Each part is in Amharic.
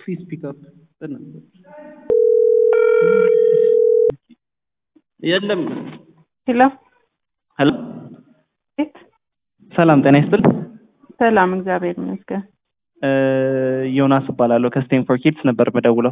Please pick up the number. የለም ሄሎ ሄሎ ቤት ሰላም ጤና ይስጥል ሰላም፣ እግዚአብሔር ይመስገን። ዮናስ እባላለሁ ከስቴም ፎር ኪድስ ነበር መደውለው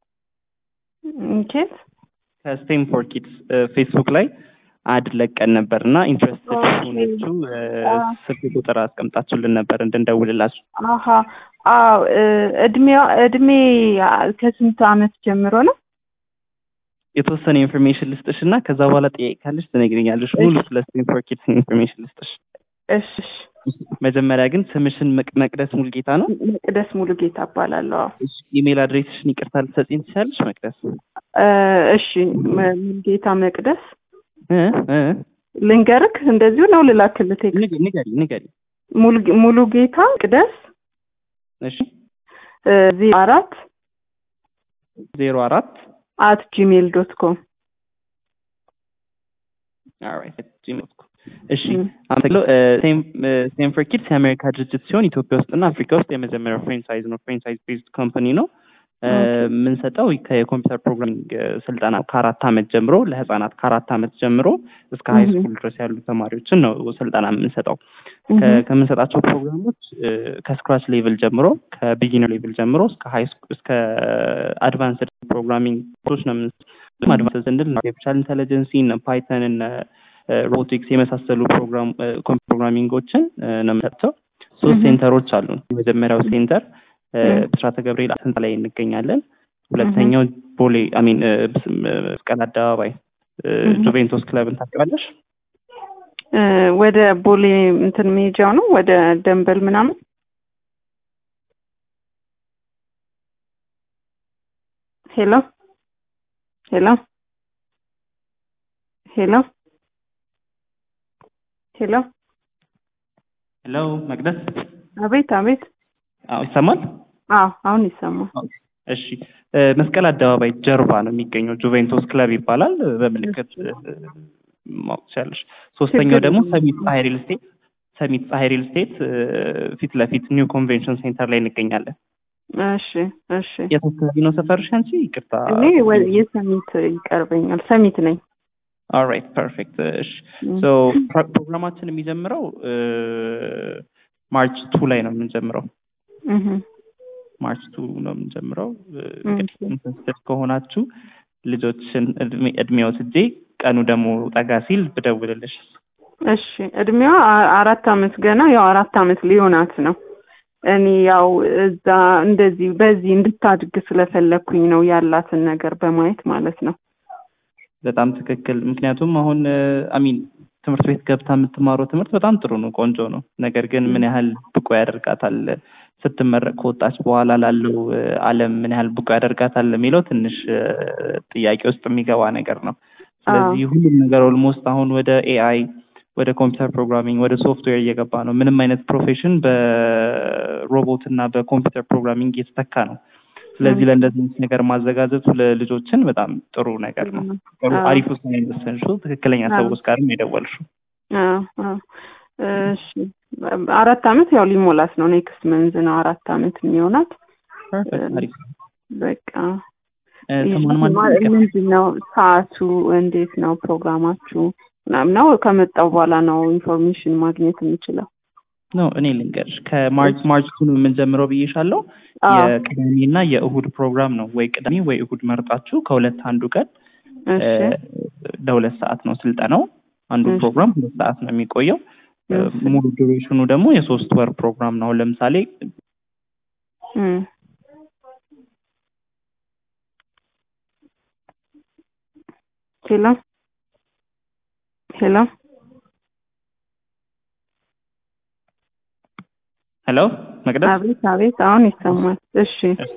ኬት ከስቴም ፎር ኪድስ ፌስቡክ ላይ አድ ለቀን ነበር እና ኢንትረስትድ ኦኬ። ሆናችሁ ስልክ ቁጥር አስቀምጣችሁልን ነበር እንድንደውልላችሁ አሀ አዎ እ፣ እድሜዋ እድሜ አ፣ ከስንት አመት ጀምሮ ነው? የተወሰነ ኢንፎርሜሽን ልስጥሽ እና ከዛ በኋላ ጥያቄ ካለሽ ትነግሪኛለሽ ሙሉ እሺ። ስለ ስቴም ፎር ኪድስ ኢንፎርሜሽን ልስጥሽ እሺ እሺ። መጀመሪያ ግን ስምሽን መቅ- መቅደስ ሙልጌታ ነው መቅደስ ሙሉ ጌታ እባላለሁ። አዎ። እሺ፣ ኢሜል አድሬስሽን ይቅርታ ልትሰጪኝ ትችላለሽ መቅደስ እ፣ እሺ መ- ሙሉጌታ መቅደስ እ እ ልንገርክ፣ እንደዚሁ ነው ልላክልህ ቴክስት። ንገሪ ንገሪ ንገሪ ሙሉ- ሙሉ ጌታ መቅደስ እሺ እ፣ ዜሮ አራት ዜሮ አራት አት ጂሜል ዶት ኮም ኦልራይት ጂሜል ዶት ኮም እሺ ም። አመሰግናለሁ ሴም ፎር ኪድስ የአሜሪካ ድርጅት ሲሆን ኢትዮጵያ ውስጥና አፍሪካ ውስጥ የመጀመሪያው ፍሬንቻይዝ ነው ፍሬንቻይዝ ቤዝድ ኮምፓኒ ነው እ፣ ኦኬ። የምንሰጠው ከየኮምፒውተር ፕሮግራሚንግ እ፣ ስልጠና ከአራት አመት ጀምሮ ለህጻናት ከአራት አመት ጀምሮ እስከ ሀይ እህ። ስኩል ድረስ ያሉ ተማሪዎችን ነው ስልጠና የምንሰጠው እህ። ከ- ከምንሰጣቸው ፕሮግራሞች እ፣ ከስክራች ሌቭል ጀምሮ ከቢጊነር ሌቭል ጀምሮ እስከ ሀይ ስኩል እስከ አድቫንስድ ፕሮግራሚንግ ኮርሶች ነው የምንሰጠው አድቫንስድ ስንል አርቲፊሻል ኢንቴሊጀንሲ እነ ፓይተን እነ ሮቦቲክስ የመሳሰሉ ፕሮግራም ፕሮግራሚንጎችን እ፣ ነው የምንሰጠው ሶስት እህ። ሴንተሮች አሉን የመጀመሪያው ሴንተር እ፣ እህ። ብስራተ ገብርኤል ስንት ላይ እንገኛለን ሁለተኛው ቦሌ አሚን መስቀል አደባባይ እ፣ እህ። ጁቬንቶስ ክለብን ታውቂዋለሽ እ፣ ወደ ቦሌ እንትን ሜጃው ነው ወደ ደንበል ምናምን ሄሎ ሄሎ ሄሎ ሄሎ ሄሎ መቅደስ አቤት አቤት አዎ ይሰማል አዎ አሁን ይሰማል እሺ እ፣ መስቀል አደባባይ ጀርባ ነው የሚገኘው ጁቬንቶስ ክለብ ይባላል እ፣ በምልክት እ፣ ማወቅ ትችላለሽ ሶስተኛው ችግር ደግሞ የለም። ሰሚት ፀሐይ ሪል ስቴት ሰሚት ፀሐይ ሪል ስቴት እ፣ ፊት ለፊት ኒው ኮንቬንሽን ሴንተር ላይ እንገኛለን እሺ እሺ የት አካባቢ ነው ሰፈርሽ አንቺ ይቅርታ እኔ ወ- የሰሚት ይቀርበኛል ሰሚት ነኝ ኦልራይት ፐርፌክት እሺ ም። ሶ ፕሮ- ፕሮግራማችን የሚጀምረው እ፣ ማርች ቱ ላይ ነው የምንጀምረው እህ። ማርች ቱ ነው የምንጀምረው እ፣ ኦኬ። እንግዲህ ኢንተረስትድ ከሆናችሁ ልጆችን እድሜ- እድሜው ስጄ ቀኑ ደግሞ ጠጋ ሲል ብደውልልሽ እሺ እድሜዋ አ- አራት አመት ገና ያው አራት አመት ሊሆናት ነው። እኔ ያው እዛ እንደዚህ በዚህ እንድታድግ ስለፈለግኩኝ ነው ያላትን ነገር በማየት ማለት ነው። በጣም ትክክል ምክንያቱም አሁን አሚን ትምህርት ቤት ገብታ የምትማረው ትምህርት በጣም ጥሩ ነው ቆንጆ ነው ነገር ግን ምን ያህል ብቁ ያደርጋታል ስትመረቅ ከወጣች በኋላ ላለው እ፣ አለም ምን ያህል ብቁ ያደርጋታል የሚለው ትንሽ እ፣ ጥያቄ ውስጥ የሚገባ ነገር ነው ስለዚህ ሁሉም ነገር ኦልሞስት አሁን ወደ ኤአይ ወደ ኮምፒውተር ፕሮግራሚንግ ወደ ሶፍትዌር እየገባ ነው ምንም አይነት ፕሮፌሽን በሮቦት እና በኮምፒውተር ፕሮግራሚንግ እየተተካ ነው ስለዚህ ለእንደዚህ አይነት ነገር ማዘጋጀቱ ለልጆችን በጣም ጥሩ ነገር ነው ጥሩ አዎ። አሪፍ ውሳኔ የወሰንሽው ትክክለኛ አዎ። ሰዎች ጋርም የደወልሽው አዎ፣ አዎ። እሺ አራት አመት ያው ሊሞላት ነው። ኔክስት መንዝ ነው አራት አመት የሚሆናት። ፐርፌክት አሪፍ በቃ እ፣ ስሟን ማን ነው? ምንድን ነው ሰዓቱ? እንዴት ነው ፕሮግራማችሁ? ምናምን ነው ከመጣው በኋላ ነው ኢንፎርሜሽን ማግኘት የምችለው። ነው እኔ ልንገርሽ ከማርች ማርች ቱ ነው የምንጀምረው ብዬሻለሁ አዎ፣ የቅዳሜና የእሁድ ፕሮግራም ነው ወይ ቅዳሜ ወይ እሁድ መርጣችሁ ከሁለት አንዱ ቀን እሺ፣ እ፣ ለሁለት ሰዓት ነው ስልጠናው አንዱ እሺ። ፕሮግራም ሁለት ሰዓት ነው የሚቆየው እ፣ እሺ። ሙሉ ዱሬሽኑ ደግሞ የሶስት ወር ፕሮግራም ነው አሁን ለምሳሌ እም። ሄሎ ሄሎ ሄሎ መቅደስ አቤት አቤት፣ አሁን ይሰማል። እሺ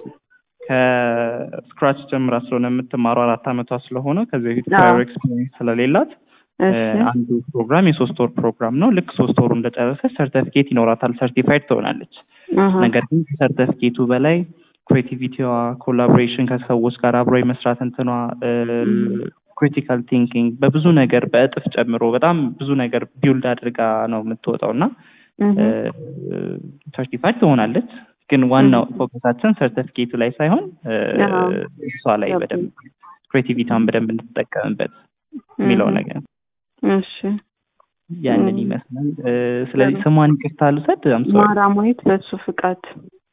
ከስክራች ጀምራ ስለሆነ የምትማረው አራት አመቷ ስለሆነ ከዚህ በፊት አዎ። ፕራየር ኤክስፒሪየንስ ስለሌላት እ፣ እሺ አንዱ ፕሮግራም የሶስት ወር ፕሮግራም ነው ልክ ሶስት ወሩ እንደጨረሰች ሰርተፊኬት ይኖራታል ሰርቲፋይድ ትሆናለች አሀ፣ ነገር ግን ከሰርተፊኬቱ በላይ ክሬቲቪቲዋ ኮላቦሬሽን ከሰዎች ጋር አብሮ የመስራት እንትኗ ክሪቲካል ቲንኪንግ በብዙ ነገር በእጥፍ ጨምሮ በጣም ብዙ ነገር ቢውልድ አድርጋ ነው የምትወጣው እና እህ፣ ሰርቲፋይድ ትሆናለች ግን ዋናው ፎከሳችን ሰርተፊኬቱ ላይ ሳይሆን እ፣ አዎ። እሷ ላይ በደንብ ክሬቲቪቲዋን በደንብ እንድትጠቀምበት የሚለው እም። ነገር እሺ ያንን እም። ይመስላል። እ፣ ስለዚህ ስሟን ይቅርታ ልውሰድ። አም ሶሪ ማራማዊት በሱ ፍቃድ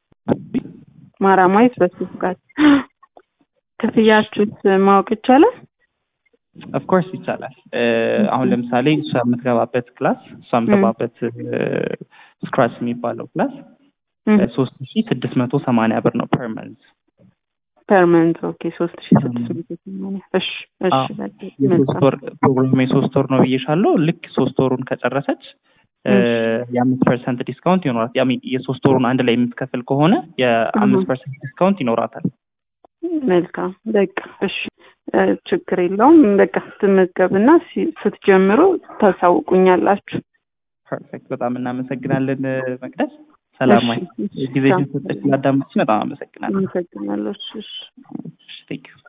ማራማዊት በሱ ፍቃድ ክፍያችሁስ ማወቅ ይቻላል? ኦፍኮርስ ይቻላል። እ፣ አሁን ለምሳሌ እሷ የምትገባበት ክላስ እሷ የምትገባበት ስክራች የሚባለው ክላስ እም። ሶስት ሺ ስድስት መቶ ሰማንያ ብር ነው ፐር መንዝ። ፐርመንት ኦኬ ሶስት ሺ ስድስት መቶ ሰማንያ እሺ እሺ አዎ። በቃ የሶስት መልካም። ወር ፕሮግራም የሶስት ወር ነው ብዬሻለሁ። ልክ ሶስት ወሩን ከጨረሰች እ፣ የአምስት ፐርሰንት ዲስካውንት ይኖራል። ያ ሚን የሶስት ወሩን አንድ ላይ የምትከፍል ከሆነ የአምስት ፐርሰንት ዲስካውንት ይኖራታል። መልካም በቃ እሺ እ፣ ችግር የለውም በቃ ስትመገብና ሲ- ስትጀምሩ ታሳውቁኛላችሁ። ፐርፌክት። በጣም እናመሰግናለን እ፣ መቅደስ። ሰላማዊ እሺ፣ እሺ፣ ጊዜሽን ቻው። ሰጠች ስላዳመጥሽኝ በጣም አመሰግናለሁ። አመሰግናለሁ። እሺ፣ እሺ። ቴንክ ዩ